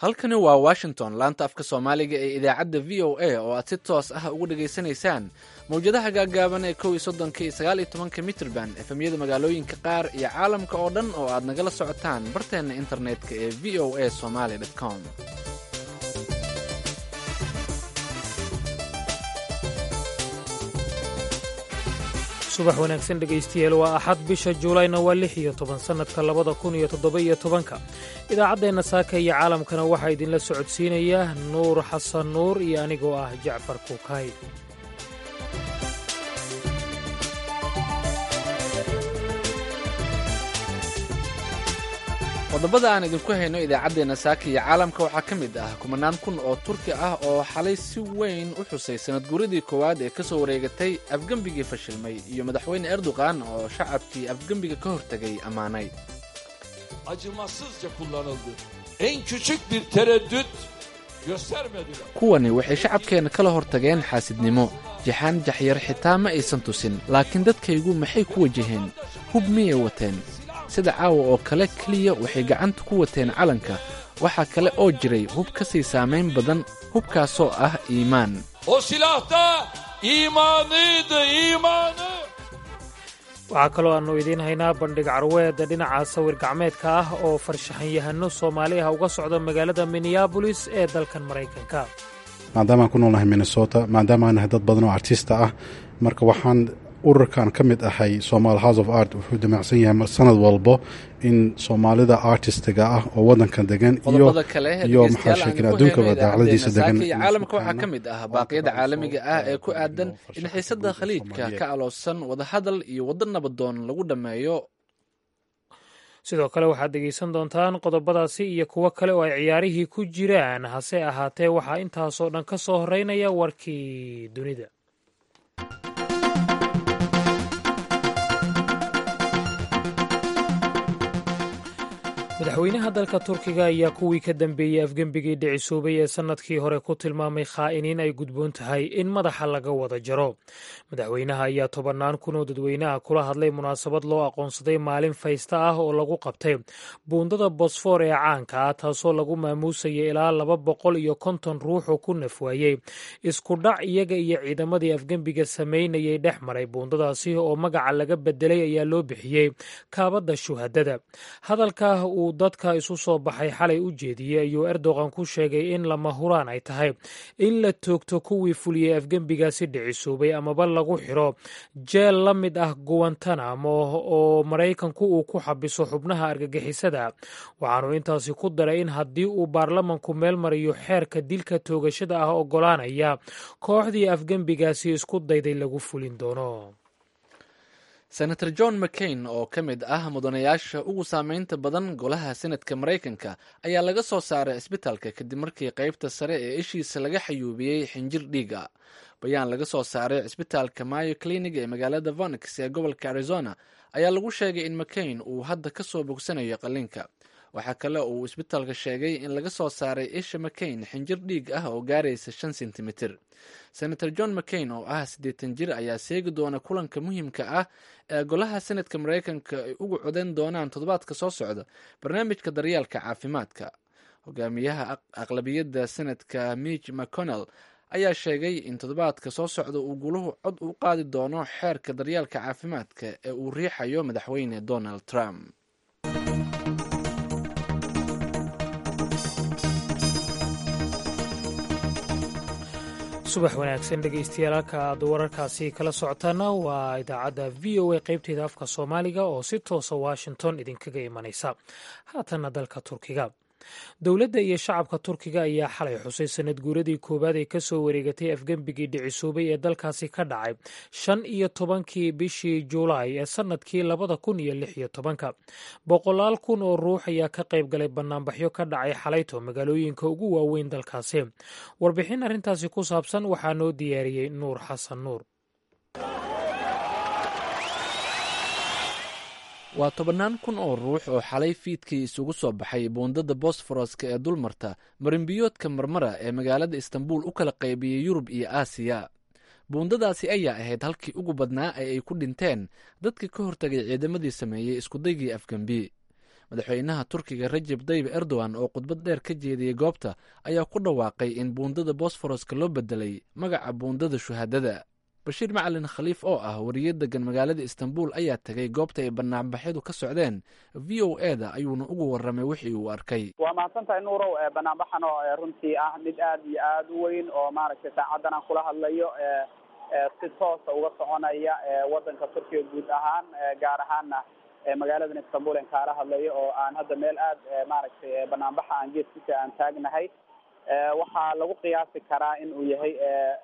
halkani waa washington laanta afka soomaaliga ee idaacadda v o a oo aad si toos ah ugu dhegaysanaysaan mawjadaha gaagaaban ee kow iyo soddonka iyo sagaal iyo tobanka mitrban efemyada magaalooyinka qaar iyo caalamka oo dhan oo aad nagala socotaan barteenna internetka ee v o a somaly com subax wanaagsan dhegaystayaal waa axad bisha juulayna waa lix iyo toban sannadka labada kun iyo toddoba-iyo tobanka idaacaddeenna saaka iyo caalamkana waxaa idinla socodsiinaya nuur xasan nuur iyo anigoo ah jacfar kuukay qodobada aan idinku hayno idaacaddeenna saaka iyo caalamka waxaa ka mid ah kumanaan kun oo turki ah oo xalay si weyn u xusay sanad guuradii koowaad ee ka soo wareegatay afgembigii fashilmay iyo madaxweyne erdogan oo shacabkii afgembiga ka hortegay ammaanay acımasızca kullanıldı. En küçük bir tereddüt göstermediler. kuwani waxay shacabkeenna kala hortageen xaasidnimo jaxaan jaxyar xitaa ma aysan tusin laakiin dadkaygu maxay ku wajaheen hub miyay wateen sida caawa oo kale keliya waxay gacanta ku wateen calanka waxaa kale oo jiray hub ka sii saamayn badan hubkaasoo ah iimaan O silahta imanıydı imanı. waxaa kaloo aannu idiin haynaa bandhig carweeda dhinaca sawir gacmeedka ah oo farshaxanyahano soomaali ah uga socda magaalada minneabolis ee dalkan maraykanka maadaama aan ku noolnahay minnesota maadaama aan nahay dad badan oo artista ah marka waxaan ururkan ka mid ahay somal house of art wuxuu damacsan yahay sanad walbo in soomaalida artistiga ah oo wadankan degan iyo qodobada kale ee iyo dhegeystayaal maxaa aan sheekin ku adduunkaba hayno daacladiisa idaacaddeenna degan saaka iyo caalamka waxaa ka mid ah baaqyada caalamiga ah ee ku aadan in xiisada khaliijka ka aloosan wadahadal iyo waddo nabadoon lagu dhammeeyo sidoo kale waxaad dhegaysan doontaan qodobadaasi iyo kuwo kale oo ay ciyaarihii ku jiraan hase ahaatee waxaa intaasoo dhan ka soo horeynaya warkii dunida madaxweynaha dalka turkiga ayaa kuwii ka dambeeyey afgembigii dhicisoobay ee sannadkii hore ku tilmaamay khaa'iniin ay gudboon tahay in madaxa laga wada jaro madaxweynaha ayaa tobannaan kun oo dadweynaha kula hadlay munaasabad loo aqoonsaday maalin faysta ah oo lagu qabtay buundada bosfor ee caanka ah taasoo lagu maamuusayay ilaa laba boqol iyo konton ruux oo ku nafwaayey isku dhac iyaga iyo ciidamadii afgembiga samaynayay dhex maray buundadaasi oo magaca laga bedelay ayaa loo bixiyey kaabadda shuhadada hadalka uu dadka isu soo baxay xalay u jeediyey ayuu erdogan ku sheegay in lama huraan ay tahay in la toogto kuwii fuliyey afgembigaasi dhicisoobay amaba lagu xiro jeel la mid ah guwantanamo oo maraykanku uu ku xabiso xubnaha argagixisada waxaanu intaasi ku daray in haddii uu baarlamanku meel mariyo xeerka dilka toogashada ah ogolaanaya kooxdii afgembigaasi isku dayday lagu fulin doono senator john mccain oo ka mid ah mudanayaasha ugu saameynta badan golaha senadka maraykanka ayaa laga soo saaray cisbitaalka kadib markii qaybta sare ee ishiisa laga xayuubiyey xinjir dhiiga bayaan laga soo saaray cisbitaalka mayo clinic ee magaalada vonix ee gobolka arizona ayaa lagu sheegay in mccain uu hadda ka soo bogsanayo qalliinka waxaa kale oo uu isbitaalka sheegay in laga soo saaray isha mccain xinjir dhiig ah oo gaaraysa shan sentimitir senator john mccain oo ah siddeetan jir ayaa seegi doona kulanka muhiimka ah ee golaha senadka maraykanka ay ugu codeyn doonaan toddobaadka soo socda barnaamijka daryeelka caafimaadka hogaamiyaha aqlabiyadda senadka mitch mcconnell ayaa sheegay in toddobaadka soo socda uu guluhu cod u qaadi doono xeerka daryeelka caafimaadka ee uu riixayo madaxweyne donald trump subax wanaagsan dhegaystayaal halka aad wararkaasi kala socotaana waa idaacadda v o a qaybteeda afka soomaaliga oo si toosa washington idinkaga imanaysa haatanna dalka turkiga dowladda iyo shacabka turkiga ayaa xalay xusay sanad guuradii koowaad ee kasoo wareegatay afgembigii dhicisoobay ee dalkaasi ka dhacay shan iyo tobankii bishii juulaay ee sannadkii labada kun iyo lix iyo tobanka boqolaal kun oo ruux ayaa ka qayb galay banaanbaxyo ka dhacay xalayto magaalooyinka ugu waaweyn dalkaasi warbixin arrintaasi ku saabsan waxaa noo diyaariyey nuur xasan nuur waa tobannaan kun oo ruux oo xalay fiidkii isugu soo baxay buundada bosforoska ee dulmarta marinbiyoodka marmara ee magaalada istanbul u kala qaybiyey yurub iyo aasiya buundadaasi ayaa ahayd halkii ugu badnaa ee ay ku dhinteen dadkii ka hortagay ciidamadii sameeyey iskudaygii afgembi madaxweynaha turkiga rajeb tayyib erdogan oo khudbad dheer ka jeediyey goobta ayaa ku dhawaaqay in buundada bosforoska loo bedelay magaca buundada shuhaadada bashiir macalin khaliif oo ah wariye degan magaalada istanbul ayaa tegay goobta ay banaanbaxyadu ka socdeen v o e da ayuuna ugu warramay wixii uu arkay waa mahadsan tahay nuurow banaanbaxan oo runtii ah mid aad iyo aad u weyn oo maaragtay saacadan aan kula hadlayo si toosa uga soconaya wadanka turkiga guud ahaan gaar ahaana magaaladan istanbul en kaala hadlayo oo aan hadda meel aad maaragtay banaanbaxa aan geeskiisa aan taagnahay waxaa lagu qiyaasi karaa in uu yahay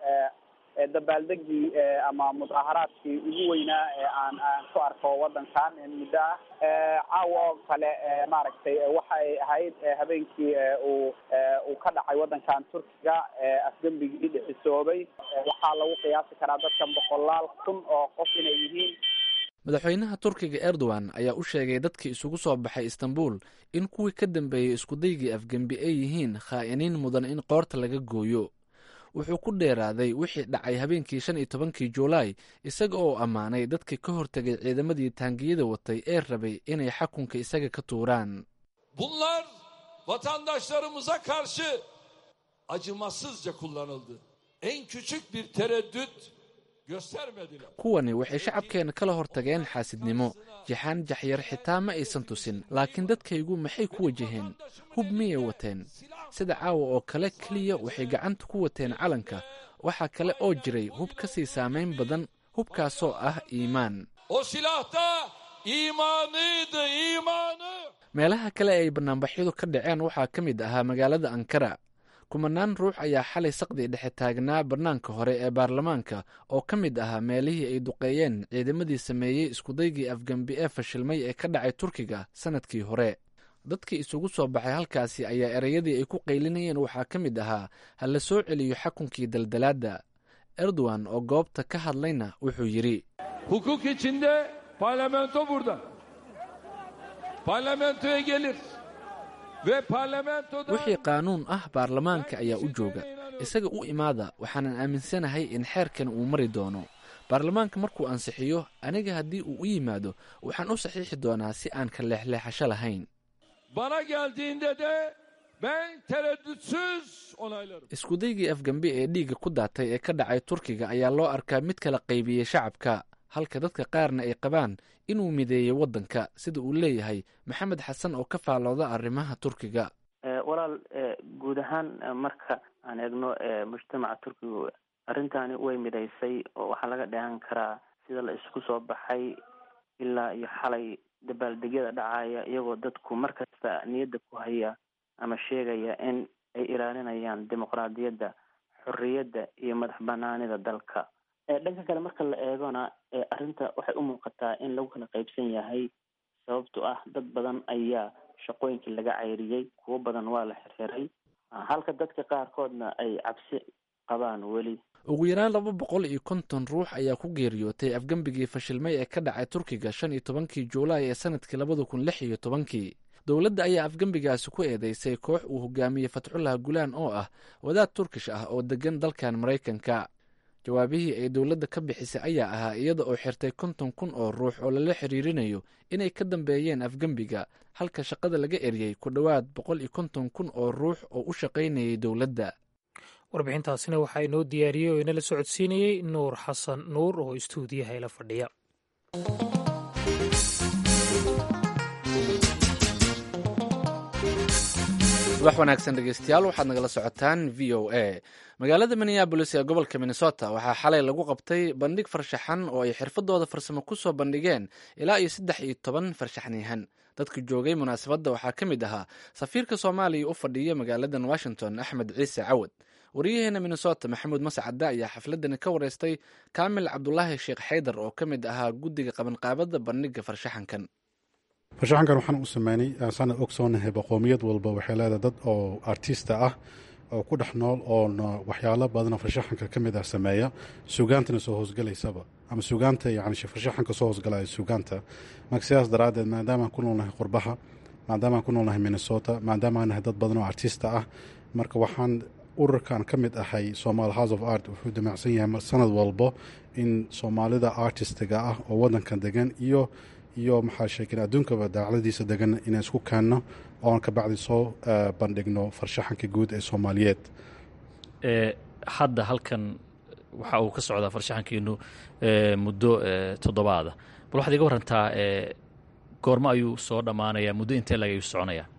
dabaaldegii ama mudaaharaadkii ugu weynaa ee aan aan ku arko wadankan muddo ah caawa oo kale maaragtay waxay ahayd habeenkii uu uu ka dhacay wadankan turkiga afgembigii dhicisoobay waxaa lagu qiyaasi karaa dadkan boqolaal kun oo qof inay yihiin madaxweynaha turkiga erdogan ayaa u sheegay dadkii isugu soo baxay istanbul in kuwii ka dambeeyey iskudaygii afgembi ay yihiin khaa'iniin mudan in qoorta laga gooyo wuxuu ku dheeraaday wixii dhacay habeenkii shan iyo tobankii juulaay isaga oo ammaanay dadkii ka hortegay ciidamadii taangiyada watay ee rabay inay xakunka isaga ka tuuraan Bunlar vatandaşlarımıza karşı acımasızca kullanıldı. En küçük bir tereddüt göstermediler. kuwani waxay shacabkeena kala hortageen xaasidnimo jaxaan jaxyar xitaa ma aysan tusin laakiin dadkaygu maxay ku wajaheen hub miyay wateen sida caawa oo kale keliya waxay gacanta ku wateen calanka waxaa kale oo jiray hub ka sii saamayn badan hubkaasoo ah iimaan O silahta imanıydı imanı. meelaha kale ay banaanbaxyadu ka dhaceen waxaa ka mid ahaa magaalada ankara kumanaan ruux ayaa xalay saqdii dhexe taagnaa bannaanka hore ee baarlamaanka oo ka mid ahaa meelihii ay duqeeyeen ciidamadii sameeyey iskudaygii afgembi ee fashilmay ee ka dhacay turkiga sannadkii hore dadkii isugu soo baxay halkaasi ayaa ereyadii ay ku qaylinayeen waxaa ka mid ahaa ha la soo celiyo xakunkii daldalaadda erdogan oo goobta ka hadlayna wuxuu yidhi Hukuk içinde parlamento burada. Parlamentoya gelir. Ve parlamentoda wixii qaanuun ah baarlamaanka ayaa u jooga isaga u imaada waxaanan aaminsanahay in xeerkan uu mari doono baarlamaanka markuu ansixiyo aniga haddii uu u yimaado waxaan u saxiixi doonaa si aan ka leexleexasho lahayn bana geldiğinde de ben tereddütsüz onaylarım. iskudaygii afgembi ee dhiigga ku daatay ee ka dhacay turkiga ayaa loo arkaa mid kala qaybiyey shacabka halka dadka qaarna ay qabaan inuu mideeyey waddanka sida uu leeyahay maxamed xasan oo ka faalooda arrimaha turkiga walaal guud ahaan marka aan eegno mujtamaca turkiga arrintani way midaysay oo waxaa laga dheehan karaa sida la isku soo baxay ilaa iyo xalay dabaaldegyada dhacaya iyagoo dadku markasta niyadda ku haya ama sheegaya in ay ilaalinayaan dimuqraadiyadda xorriyadda iyo madax banaanida dalka dhanka kale marka la eegona arrinta waxay u muuqataa in lagu kala qaybsan yahay sababto ah dad badan ayaa shaqooyinkii laga cayriyey kuwo badan waa la xirxiray halka dadka qaarkoodna ay cabsi qabaan weli ugu yaraan laba boqol iyo konton ruux ayaa ku geeriyootay afgembigii fashilmay ee ka dhacay turkiga shan iyo tobankii juulaay ee sanadkii labada kun lix iyo tobankii dowladda ayaa afgembigaasi ku eedeysay koox uu hogaamiyey fatxullah gulaan oo ah wadaad turkish ah oo degan dalkan maraykanka jawaabihii ay dowladda ka bixisay ayaa ahaa iyada oo xirtay konton kun oo ruux oo lala xiriirinayo inay ka dambeeyeen afgembiga halka shaqada laga eriyey ku dhowaad boqol iyo konton kun oo ruux oo u shaqaynayay dowladda warbixintaasina waxaa inoo diyaariyey oo inala socodsiinayey nuur xasan nuur oo istuudiyaha ila fadhiya subax wanaagsan dhegeystayaal waxaad nagala socotaan v o a magaalada minneabolis ee gobolka minnesota waxaa xalay lagu qabtay bandhig farshaxan oo ay xirfadooda farsamo ku soo bandhigeen ilaa iyo saddex iyo toban farshaxniyahan dadka joogay munaasabadda waxaa ka mid ahaa safiirka soomaaliya u fadhiya magaaladan washington axmed ciise cawad wariyaheena minnesota maxamuud mascadda ayaa xafladani ka wareystay kaamil cabdulaahi sheekh xaydar oo ka mid ahaa guddiga qabanqaabada bandhiga farshaxankan farshaxankan waxaan u sameynay sanad ogsoonahay boqoomiyad walba waxay leedahay dad oo artista ah oo ku dhex nool oona waxyaalo badanoo farshaxanka ka mid ah sameeya sugaantana soo hoosgalaysaba ama sugaanta yani farshaxanka soo hoosgalaya sugaanta marka sidaas daraaddeed maadaamaan ku noolnahay qurbaha maadaamaan ku noolnahay minnesota maadaamaan nahay dad badan oo artista ah marka waxaan ururkan ka mid ahay somal house of art wuxuu damacsan yahay sanad walbo in soomaalida artistiga ah oo wadankan degan iyo iyo maxaa sheeken adduunkaba daacladiisa degan inaan isku keenno oon ka bacdi soo bandhigno farshaxanka guud ee soomaaliyeed hadda halkan waxa uu ka socdaa farshaxankiinu muddo toddobaada bal waxaad iga warantaa goormo ayuu soo dhammaanayaa muddo intee lag ayuu soconayaa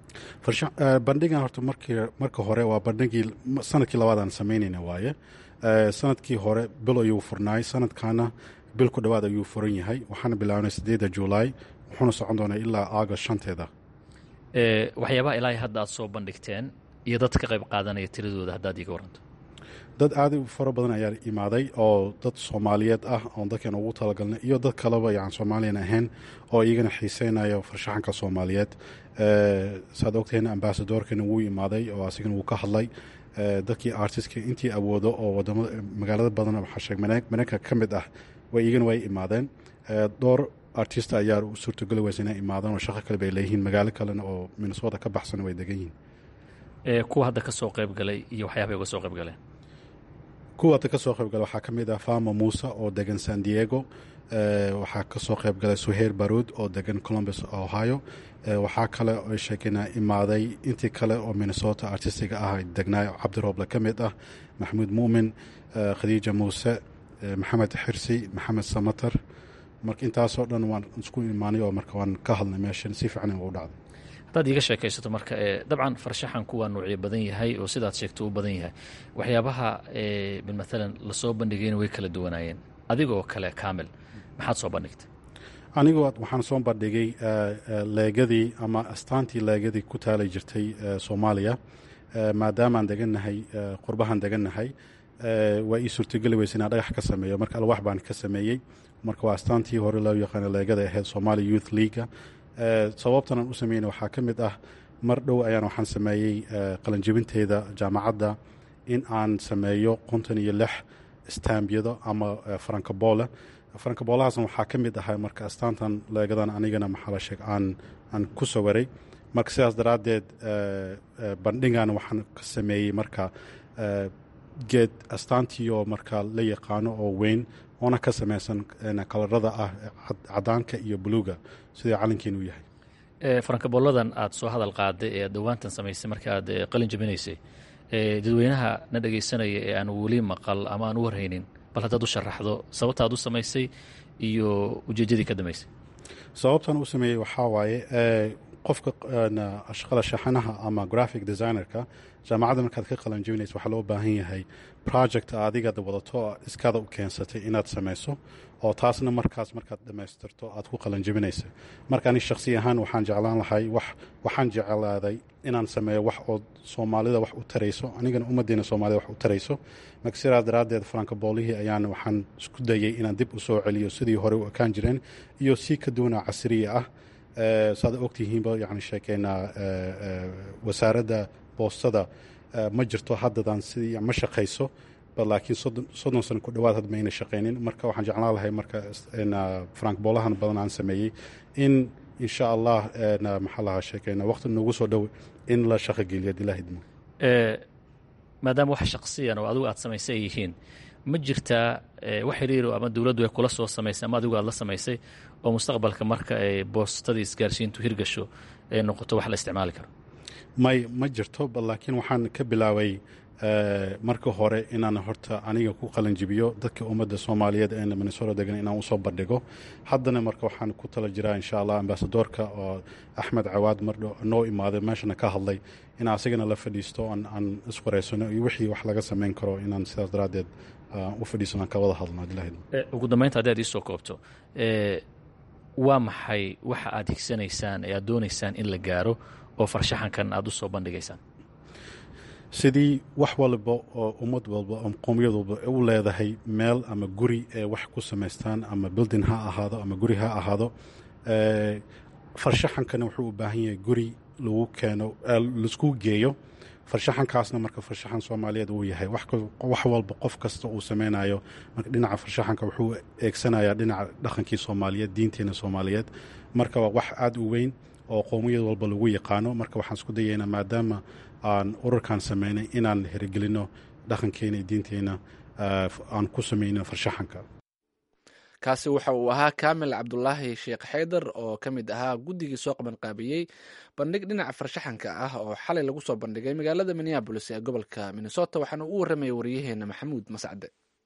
bandhigan horta markii marka hore waa bandhigii sanadkii labaadaan samaynayna waaye sanadkii hore bil ayuu furnaay sanadkaana bil ku dhowaad ayuu furan yahay waxaana bilaabnay sideedda julaay wuxuuna socon doonaa ilaa aagast shanteeda waxyaabaha ilaahay hadda aad soo bandhigteen iyo dad ka qayb qaadanaya tiradooda haddaad iiga waranto dad aad u fara badan ayaa imaaday oo dad soomaaliyeed ah oon dadkan ugu talagalnay iyo dad kaleba yan soomaaliyan ahayn oo iyagana xiiseynayo farshaxanka soomaaliyeed saad ogtahen ambasadorkana wuu imaaday oo asigana wuu ka hadlay dadkii artistka intii awoodo oo wadamada magaalada badan waxaa mareykanka ka mid ah way iyagana way imaadeen dhowr artist ayaa u suurtogeli weysa inay imaadaan oo shaqo kale bay leeyihiin magaalo kalena oo minnesota ka baxsan way degan yihiin kuwa hadda ka soo qayb galay iyo waxyaabay uga soo qayb galeen kuwa hadda ka soo qayb galay waxaa ka mid ah fama muuse oo degan san diego waxaa ka soo qayb galay suheir baruud oo degan columbus ohio waxaa kale oo sheekena imaaday intii kale oo minnesota artistiga ah degnaa cabdirooble ka mid ah maxamuud muumin khadiija muuse maxamed xirsi maxamed samater marka intaasoo dhan waan isku imaanay oo marka waan ka hadlnay meeshan si fiican u dhacday haddaad iiga sheekaysato marka dabcan farshaxanku waa nuucyo badan yahay oo sidaad sheegto u badan yahay waxyaabaha maalan lasoo bandhigayna way kala duwanaayeen adigoo kale kaamil maxaad soo bandhigtay anigu waxaan soo bandhigay leegadii ama astaantii leegadii ku taalay jirtay soomaaliya maadaamaan degannahay qurbahan degannahay waa ii suurtogeli weysa inaan dhagax ka sameeyo marka alwax baan ka sameeyey marka waa astaantii hore loo yaqaano leegada ahayd somalia youth leaga sababtanaan u sameeyna waxaa ka mid ah mar dhow ayaan waxaan sameeyey qalanjebinteeda jaamacadda in aan sameeyo konton iyo lix stambiyado ama farankaboole farankaboolahaasna waxaa ka mid ahay marka astaantan leegadan anigana maxaa la sheeg aan aan ku sawaray marka sidaas daraaddeed bandhigan waxaan ka sameeyey marka geed astaantii oo marka la yaqaano oo weyn oona ka samaysan kalarada ah cadaanka iyo buluuga sidai calankiin u yahay farankabooladan aad soo hadal qaaday ee aad dhowaantan samaysay marka aad qalin jabinaysay dadweynaha na dhegaysanaya ee aan weli maqal ama aan u warhaynin bal haddaad u sharaxdo sababta aad u samaysay iyo ujeeddadii ka dambaysay sababtan u sameeyey waxaa waaye qofka ashqala shaxanaha ama graphic designerka jaamacadda markaad ka qalan jebinaysa waxaa loo baahan yahay project adigaad wadato iskaada u keensatay inaad samayso oo taasna markaas markaad dhammaystirto aad ku qalan jebinaysa marka ani shakhsi ahaan waxaan jeclaan lahay wax waxaan jeclaaday inaan sameeyo wax oo soomaalida wax u tarayso anigana ummaddeena soomaalida wax u tarayso marka sidaas daraaddeed farankaboolihii ayaan waxaan isku dayay inaan dib u soo celiyo sidii hore u ekaan jireen iyo si ka duwana casriya ah saad ogtihiinba yani sheekeynaa wasaaradda boostada ma jirto haddadan sidii ma shaqayso laakiin soddon sano ku dhowaad had mayna shaqaynin marka waxaan jeclaan lahay marka frank boolahan badan aan sameeyey in insha allah maxaa lahaa sheekeyna waqti noogu soo dhow in la shaqogeliyo hadii la hidmo maadaama wax shaqsiyan oo adigu aad samaysay ay yihiin ma jirtaa wax xiriiro ama dowladdu ay kula soo samaysay ama adigu aad la samaysay oo mustaqbalka marka ay boostadii isgaarsiintu hirgasho ay noqoto wax la isticmaali karo may ma jirto laakiin waxaan ka bilaabay marka hore inaan horta aniga ku qalanjibiyo dadka ummadda soomaaliyeed ee minnesota degan inaan usoo bandhigo haddana marka waxaan ku tala jiraa insha allah ambasadoorka oo axmed cawaad mardho noo imaaday meeshana ka hadlay in asigana la fadhiisto aan iswareysano iyo wixii wax laga samayn karo inaan sidaas daraaddeed u fadhiisano aan ka wada hadlno ugu dambeynta haddii aad iisoo koobto waa maxay waxa aad higsanaysaan ee aad doonaysaan in la gaaro oo farshaxankan aad u soo bandhigaysaan sidii wax walba oo ummad walba oo qowmiyad walba u leedahay meel ama guri ee wax ku samaystaan ama building ha ahaado ama guri ha ahaado farshaxankana wuxuu u baahan yahay guri lagu keeno laisku geeyo farshaxankaasna marka farshaxan soomaaliyeed uu yahay wax walba qof kasta uu sameynayo marka dhinaca farshaxanka wuxuu eegsanayaa dhinaca dhaqankii soomaaliyeed diinteena soomaaliyeed marka waa wax aada u weyn oo qowmiyad walba lagu yaqaano marka waxaan isku dayaynaa maadaama aan ururkan sameynay inaan hirgelino dhaqankeena iyo diinteena aan ku sameyno farshaxanka kaasi waxa uu ahaa kaamil cabdulaahi sheekh xaydar oo ka mid ahaa guddigii soo qabanqaabiyey bandhig dhinaca farshaxanka ah oo xalay lagu soo bandhigay magaalada minneabolis ee gobolka minnesota waxaana uu warramaya wariyaheena maxamuud mascade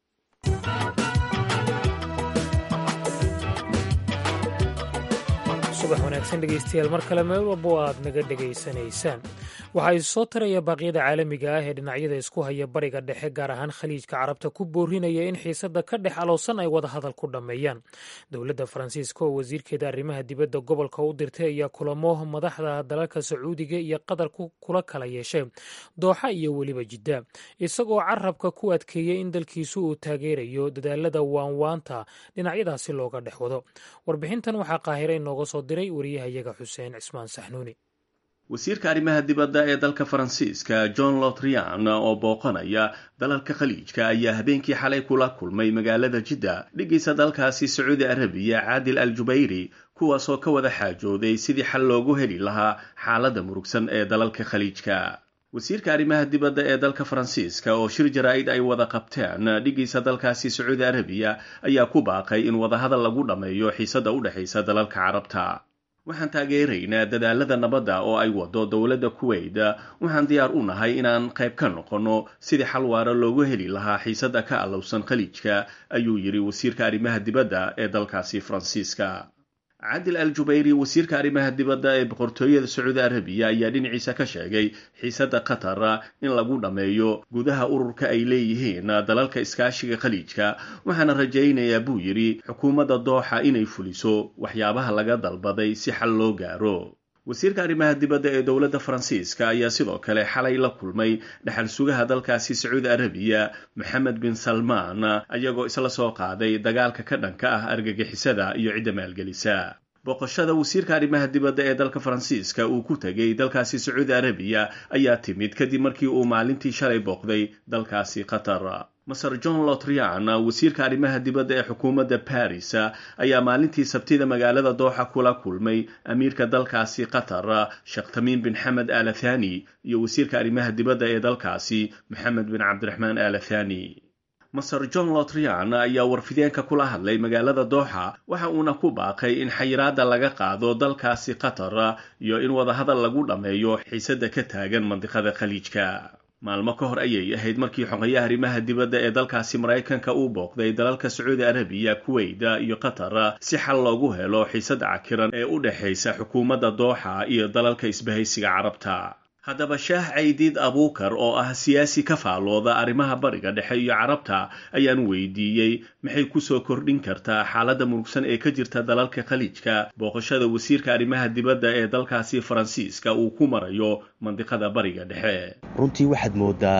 subax wanaagsan dhegeystayaal mar kale meel walbo aad naga dhegaysanaysaan waxaa isu soo taraya baaqyada caalamiga ah ee dhinacyada isku haya bariga dhexe gaar ahaan khaliijka carabta ku boorinaya in xiisada ka dhex alowsan ay wada hadal ku dhammeeyaan dowladda faransiiska oo wasiirkeeda arrimaha dibadda gobolka u dirtay ayaa kulamo madaxda dalalka sacuudiga iyo qatar kula kala yeeshay dooxa iyo weliba jidda isagoo carabka ku adkeeyey in dalkiisu uu taageerayo dadaalada waanwaanta dhinacyadaasi looga dhex wado warbixintan waxaa qaahira inooga soo diray wariyahayaga xuseen cismaan saxnuuni wasiirka arrimaha dibadda ee dalka faransiiska john lotrian oo booqanaya dalalka khaliijka ayaa habeenkii xalay kula kulmay magaalada jidda dhigaysa dalkaasi sacuudi arabiya caadil al jubayri kuwaasoo ka wada xaajooday sidii xal loogu heli lahaa xaaladda murugsan ee dalalka khaliijka wasiirka arrimaha dibadda ee dalka faransiiska oo shir jaraa-id ay wada qabteen dhigaysa dalkaasi sacuudi arabiya ayaa ku baaqay in wadahadal lagu dhammeeyo xiisadda u dhexaysa dalalka carabta waxaan taageeraynaa dadaalada nabadda oo ay wado dowladda kuweyt waxaan diyaar u nahay inaan qayb ka noqonno sidii xal waara loogu heli lahaa xiisadda ka allowsan khaliijka ayuu yidhi wasiirka arrimaha dibadda ee dalkaasi faransiiska cadil al jubayri wasiirka arrimaha dibadda ee boqortooyada sacuudi arabiya ayaa dhinaciisa ka sheegay xiisadda qatar in lagu dhammeeyo gudaha ururka ay leeyihiin dalalka iskaashiga khaliijka waxaana rajaynayaa buu yidhi xukuumadda dooxa inay fuliso waxyaabaha laga dalbaday si xal loo gaaro wasiirka arrimaha dibadda ee dowladda faransiiska ayaa sidoo kale xalay la kulmay dhexal sugaha dalkaasi sacuudi arabiya moxamed bin salmaan ayagoo isla soo qaaday dagaalka ka dhanka ah argagixisada iyo cidda maalgelisa booqashada wasiirka arrimaha dibadda ee dalka faransiiska uu ku tegay dalkaasi sacuudi arabiya ayaa timid kadib markii uu maalintii shalay booqday dalkaasi qatar maser john lotrian wasiirka arrimaha dibadda ee xukuumadda baris ayaa maalintii sabtida magaalada dooxa kula kulmay amiirka dalkaasi qatar sheekh tamiim bin xamed al athani iyo wasiirka arrimaha dibadda ee dalkaasi moxamed bin cabdiraxmaan al athani maser john lotrian ayaa warfideenka kula hadlay magaalada dooxa waxa uuna ku baaqay in xayiraadda laga qaado dalkaasi qatar iyo in wadahadal lagu dhammeeyo xiisadda ka taagan mandiqada khaliijka maalmo ka hor ayay ahayd markii xogayaha arrimaha dibadda ee dalkaasi maraykanka uu booqday dalalka sacuudi arabiya kuweyda iyo qatar si xal loogu helo xiisadda cakiran ee u dhexaysa xukuumadda dooxa iyo dalalka isbahaysiga carabta haddaba shaah caydiid abuukar oo ah siyaasi ka faallooda arrimaha bariga dhexe iyo carabta ayaan weydiiyey maxay kusoo kordhin kartaa xaaladda murugsan ee ka jirta dalalka khaliijka booqashada wasiirka arrimaha dibadda ee dalkaasi faransiiska uu ku marayo mandiqada bariga dhexe runtii waxaad moodaa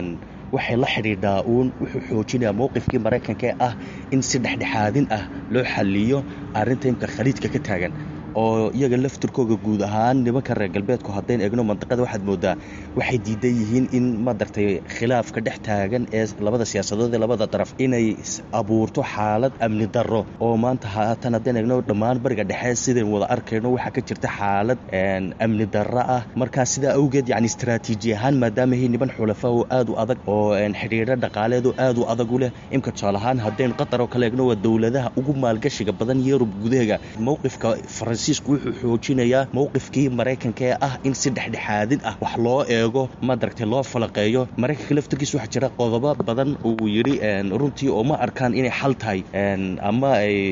waxay la xidhiidhaa uun wuxuu xoojinayaa mowqifkii maraykanka ee ah in si dhexdhexaadin ah loo xaliyo arrinta imka khaliijka ka taagan oo iyaga laftirkooga guud ahaan nimanka reer galbeedku haddayn eegno mandiqada waxaad moodaa waxay diidan yihiin in madaragtay khilaafka dhex taagan ee labada siyaasadood ee labada daraf inay abuurto xaalad amni darro oo maanta haatan haddaan eegno dhammaan bariga dhexe sidayn wada arkayno waxaa ka jirta xaalad amni darro ah markaa sidaa awgeed yacni istaraatiiji ahaan maadaama hay niman xulafa oo aad u adag oo xidhiidho dhaqaaleed oo aad u adag u leh imka tusaale ahaan haddayn qatar oo kale eegno waa dowladaha ugu maalgashiga badan yurub gudaheega mowqifka faransiisku wuxuu xoojinayaa mowqifkii maraykanka ee ah in si dhexdhexaadin ah wax loo eego madaragtay loo falaqeeyo maraykanka laftirkiisa waxaa jira qodobo badan uu yidhi runtii oo ma arkaan inay xal tahay ama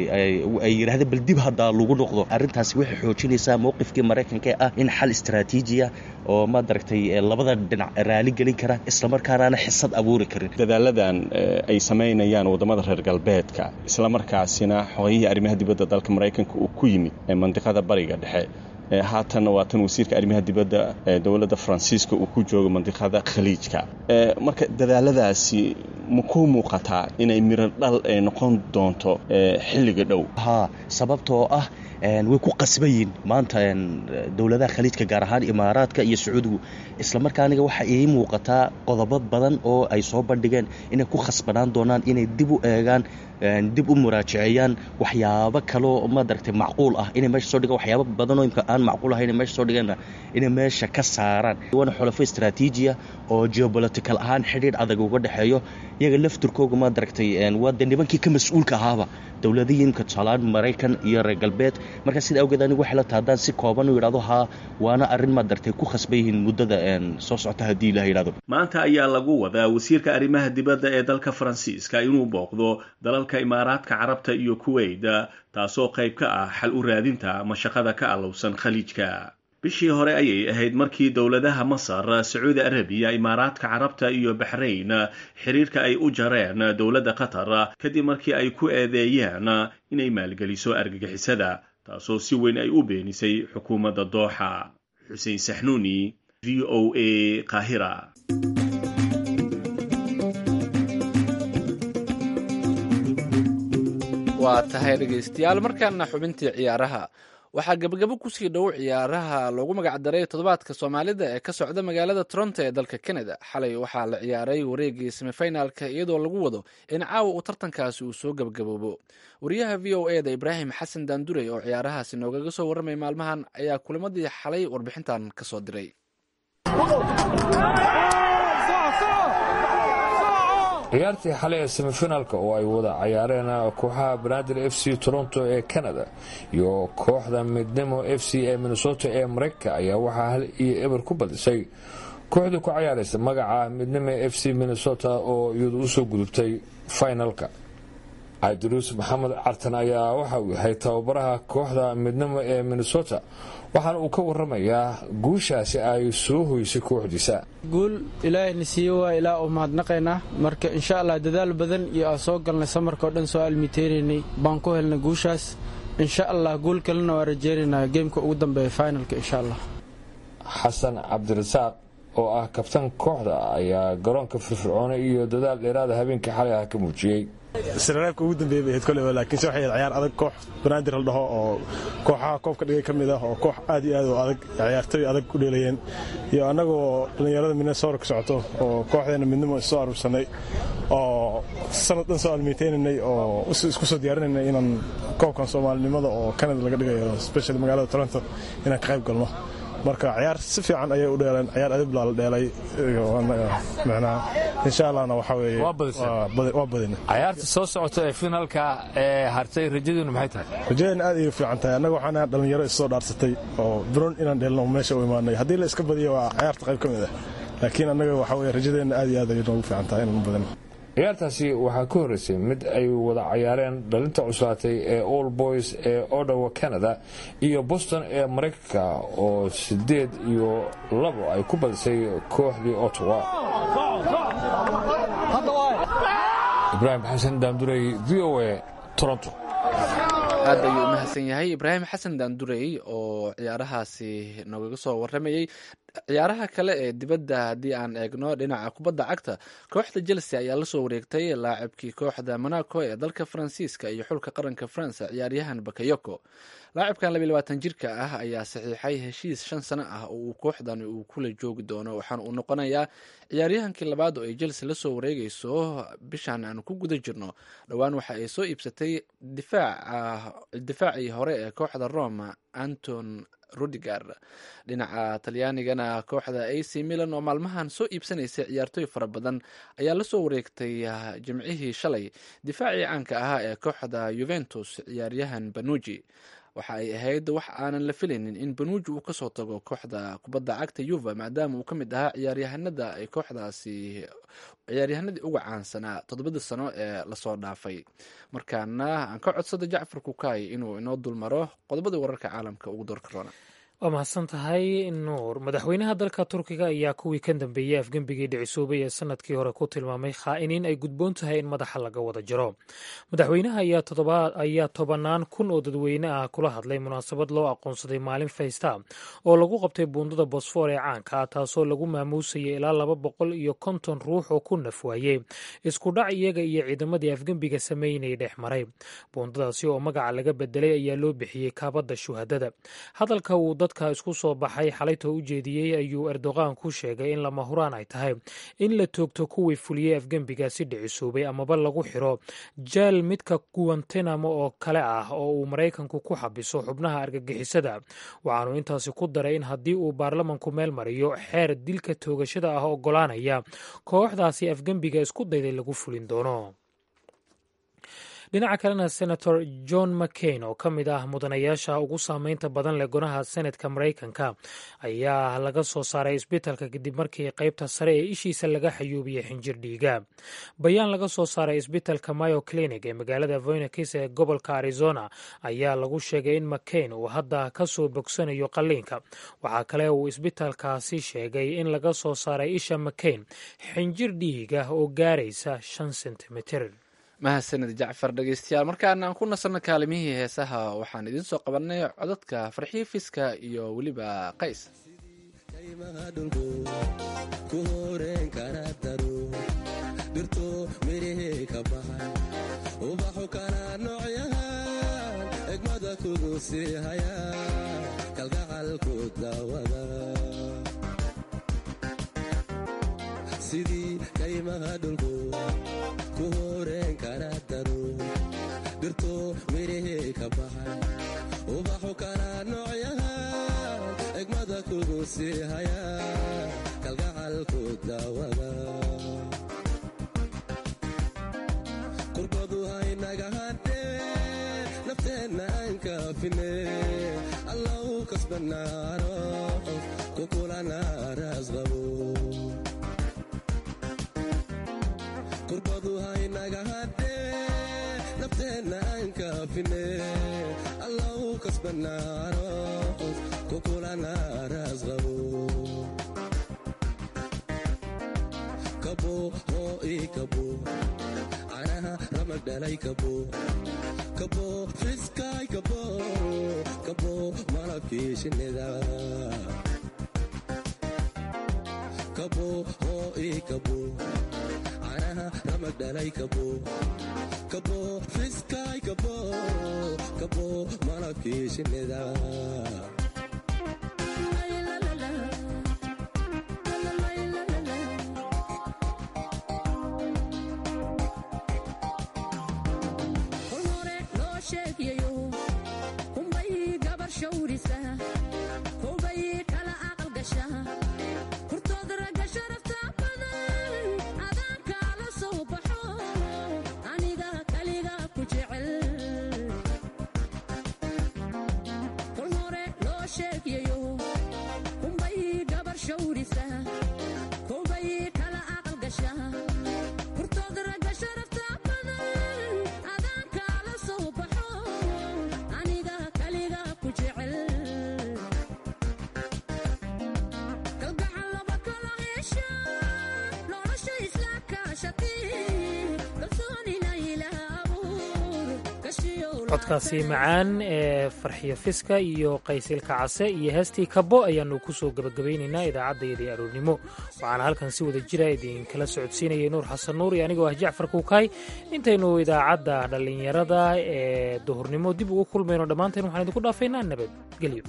ay yidhahdeen bal dib haddaa lagu noqdo arrintaasi waxay xoojinaysaa mowqifkii maraykanka ee ah in xal istaraatiijiya oo madaragtay labada dhinac raali gelin kara islamarkaanaana xisad abuuri karin dadaaladan ay samaynayaan waddamada reer galbeedka islamarkaasina xogayihii arrimaha dibadda dalka maraykanka uu ku yimid mandiqada bariga dhexe haatanna waa tan wasiirka arrimaha dibadda ee dowladda faransiiska uu ku joogo mandiqada khaliijka marka dadaaladaasi ma ku muuqataa inay miro dhal ay noqon doonto xilliga dhow haa sababtoo ah way ku qasban yihin maanta dowladaha khaliijka gaar ahaan imaaraadka iyo sacuudigu islamarkaa aniga waxaa ii muuqataa qodobo badan oo ay soo bandhigeen inay ku khasbanaan doonaan inay dib u eegaan dib u muraajaceeyaan waxyaabo kaloo madaragtay macquul ah inay meesha soo dhigaan waxyaabo badanoo imka aan aan macquul ahayn meesha soo dhigeenna inay meesha ka saaraan waana xulafo istraatiijiya oo geopolitical ahaan xidhiidh adag uga dhexeeyo iyaga lafturkooga maad aragtay waa dee nimankii ka mas-uulka ahaaba dowladihimka tusaalahaan maraykan iyo reer galbeed marka sida awgeed anigu waxay la tahay haddaan si kooban u yidhahdo haa waana arrin maad aragtay ku khasban yihiin muddada soo socota haddii ilaha yidhahdo maanta ayaa lagu wadaa wasiirka arrimaha dibadda ee dalka faransiiska inuu booqdo dalalka imaaraadka carabta iyo kuweyt taasoo qayb ka ah xal u raadinta mashaqada ka allowsan khaliijka bishii hore ayay ahayd markii dowladaha masar sacuudi arabiya imaaraadka carabta iyo baxrayn xiriirka ay u jareen dowladda qatar kadib markii ay ku eedeeyeen inay maalgeliso argagixisada taasoo si weyn ay u beenisay xukuumadda dooxa xuseen saxnuuni v o a qaahira waa tahay dhegaystayaal markaana xubintii ciyaaraha waxaa gabagabo kusii dhow ciyaaraha loogu magacdaray toddobaadka soomaalida ee ka socda magaalada toronto ee dalka canada xalay waxaa la ciyaaray wareegii semifinalka iyadoo lagu wado in caawa uu tartankaasi uu soo gabagaboobo wariyaha v o e da ibraahim xasan daandurey oo ciyaarahaasi noogaga soo warramay maalmahan ayaa kulimadii xalay warbixintan ka soo diray ciyaartii xalay ee semifinaalka oo ay wada cayaareen kooxaha banaadir f c toronto ee canada iyo kooxda midnimo f c ee minnesota ee mareykanka ayaa waxaa hal iyo eber ku badisay kooxdii ku cayaaraysa magaca midnimo f c minnesota oo iyadu usoo gudubtay finalka cabdiruus maxamed cartan ayaa waxa uu yahay tababaraha kooxda midnimo ee minnesota waxaana uu ka waramayaa guushaasi ay soo hoysay kooxdiisa guul ilaahayna siiye waa ilaa u mahadnaqaynaa marka insha allah dadaal badan iyo aan soo galnay samarkao dhan soo almiteeraynay baan ku helnay guushaas insha allah guul kalena waa rajeynaynaa geemka ugu dambeeya finalka insha allah xasan cabdirasaaq oo ah kabtan kooxda ayaa garoonka firfircoone iyo dadaal dheeraada habeenkii xalay ah ka muujiyey sirareebka ugu dambeeyay bay ahayd koleyba laakiinse waxay ahayd ciyaar adag koox banaadir la dhaho oo kooxaha koobka dhigay ka mid ah oo koox aad iyo aad u adag ciyaartoy adag u dheelayeen iyo annagoo dhallinyarada minnesota ka socoto oo kooxdeena midnimo issoo aruursanay oo sanad dhan soo almeyteynaynay oo isku soo diyaarinaynay inaan koobkan soomaalinimada oo canada laga dhigayo special magaalada toronto inaan ka qayb galno marka ciyaar si fiican ayay u dheeleen ciyaar adib laa la dheelay micnaha insha allahna waxa weeye waa badina ciyaarta soo socota ee finaalka ee hartay rajadiinu maxay tahay rajadeena aad ayay u fiican tahay annaga waxaan dhalinyaro issoo dhaarsatay oo biron inaan dheelno meesha u imaanay haddii la iska badiyo waa ciyaarta qayb ka mid ah laakiin annaga waxa weye rajadeena aad iyo aad ayay noogu fiican tahay inaan badino ciyaartaasi waxaa ka horreysay mid ay wada cayaareen dhalinta cuslaatay ee all boys ee odawa canada iyo boston ee maraykanka oo siddeed iyo labo ay ku badisay kooxdii ottawa ibraahim xasan daamdurey v o a toronto aad ayuu u mahadsan yahay ibraahim xasan daandurey oo ciyaarahaasi noogaga soo waramayey ciyaaraha kale ee dibadda haddii aan eegno dhinaca kubadda cagta kooxda chelsea ayaa lasoo wareegtay laacibkii kooxda monaco ee dalka faransiiska iyo xulka qaranka faransa ciyaaryahan bakayoko laacibkan labiy labaatan jirka ah ayaa saxiixay heshiis shan sano ah oo uu kooxdan uu kula joogi doono waxaana uu noqonayaa ciyaaryahankii labaad oo ay chelsea lasoo wareegayso bishan aanu ku guda jirno dhowaan waxa ay soo iibsatay difaacii hore ee kooxda roma anton rudiger dhinaca talyaanigana kooxda a c milan oo maalmahan soo iibsanaysay ciyaartooy fara badan ayaa lasoo wareegtay jimcihii shalay difaacii caanka ahaa ee kooxda yuventus ciyaaryahan banuji waxa ay ahayd wax aanan la filaynin in banuuji uu kasoo tago kooxda kubadda cagta yuva maadaama uu ka mid ahaa ciyaaryahanada ay kooxdaasi ciyaaryahanadii uga caansanaa toddobadii sano ee lasoo dhaafay markaana aan ka codsada jacfar kukaay inuu inoo dulmaro qodobadii wararka caalamka ugu doorka roona waa mahadsan tahay nuur madaxweynaha dalka turkiga ayaa kuwii ka dambeeyey afgembigii dhicisoobay ee sanadkii hore ku tilmaamay khaa'iniin ay gudboon tahay in madaxa laga wada jiro madaxweynaha ayaa tobanaan kun oo dadweyne ah kula hadlay munaasabad loo aqoonsaday maalin faysta oo lagu qabtay buundada bosfor ee caanka ah taasoo lagu maamuusayay ilaa laba boqol iyo konton ruux oo ku nafwaayey isku dhac iyaga iyo ciidamadii afgembiga sameynay dhex maray buundadaasi oo magaca laga bedelay ayaa loo bixiyey kaabadda shuhadada hadalka uu dadka isku soo baxay xalaytoo u jeediyey ayuu erdoqan ku sheegay in lama huraan ay tahay in la toogto kuwii fuliyey afgembigaasi dhicisoobay amaba lagu xiro jaal midka guwantanamo oo kale ah oo uu maraykanku ku xabiso xubnaha argagixisada waxaanu intaasi ku daray in haddii uu baarlamanku meel mariyo xeer dilka toogashada ah ogolaanaya kooxdaasi afgembiga isku dayday lagu fulin doono dhinaca kalena senator john mccain oo ka mid ah mudanayaasha ugu saameynta badan leh gonaha senetka maraykanka ayaa laga soo saaray isbitalka kadib markii qaybta sare ee ishiisa laga xayuubiyey xinjir dhiiga bayaan laga soo saaray isbitalka mayo clinic ee magaalada voynakis ee gobolka arizona ayaa lagu sheegay in mccain uu hadda ka soo bogsanayo qalliinka waxaa kale uu isbitalkaasi sheegay in laga soo saaray isha mccain xinjir dhiiga oo gaaraysa shan sentimitir mahadsanid jacfar dhegeystayaal markaana aan ku nasanno kaalimihii heesaha waxaan idiin soo qabanay codadka farxiyo fiska iyo weliba qays dhirto mirahey ka baxay ubaxu kana noocyahan egmada kugu sii haya kalgacalku daawada qurbadu haynaga hadhee nafteenna aan kaafine allau kasbanaaro kukulana raasqabo qurbadu haynaga hadhee nafteenna aan kaafine allau kasbanaaro kukulana raasqabo kabo hoo ii kabo canaha ramag dhalay kabo kabo fiskaay kabo kabo malabkii shinnida kabo hoo ii kabo canaha ramag dhalay kabo kabo fiskaay kabo kabo malabkii shinnida codkaasi macaan ee farxiyo fiska iyo qaysilka case iyo heestii kabo ayaanu ku soo gebagabaynaynaa idaacaddayadii aroornimo waxaana halkan si wada jira idinkala socodsiinayay nuur xasan nuur iyo anigoo ah jacfar kuukaay intaynu idaacadda dhallinyarada ee duhurnimo dib ugu kulmayno dhammaanteen waxaan idinku dhaafaynaa nabadgelyo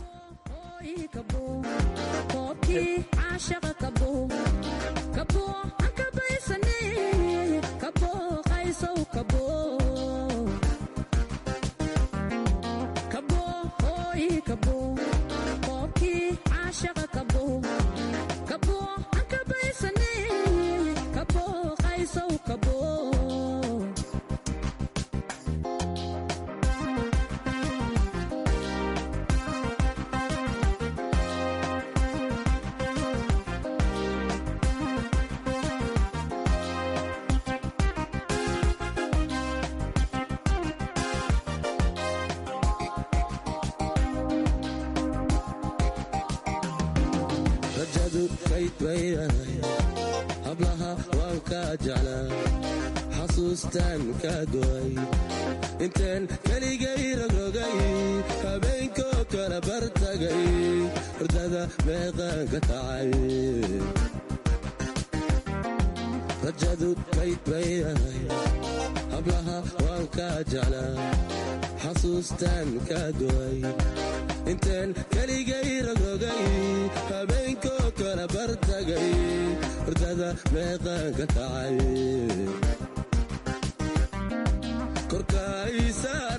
rajadu kayd baydahay hablaha waan kaa jeclaa xasuustaan kaa go'ay intaan keligay rogrogay habeenkoo kala bartagay hordada meeqaan ka kacay rajadu kayd baydahay hablaha waan kaa jeclaa xasuustaan kaa go'ay intaan keligay rogogay habeenkoo kala bartagay hordada meeqaanka kacay korkaysa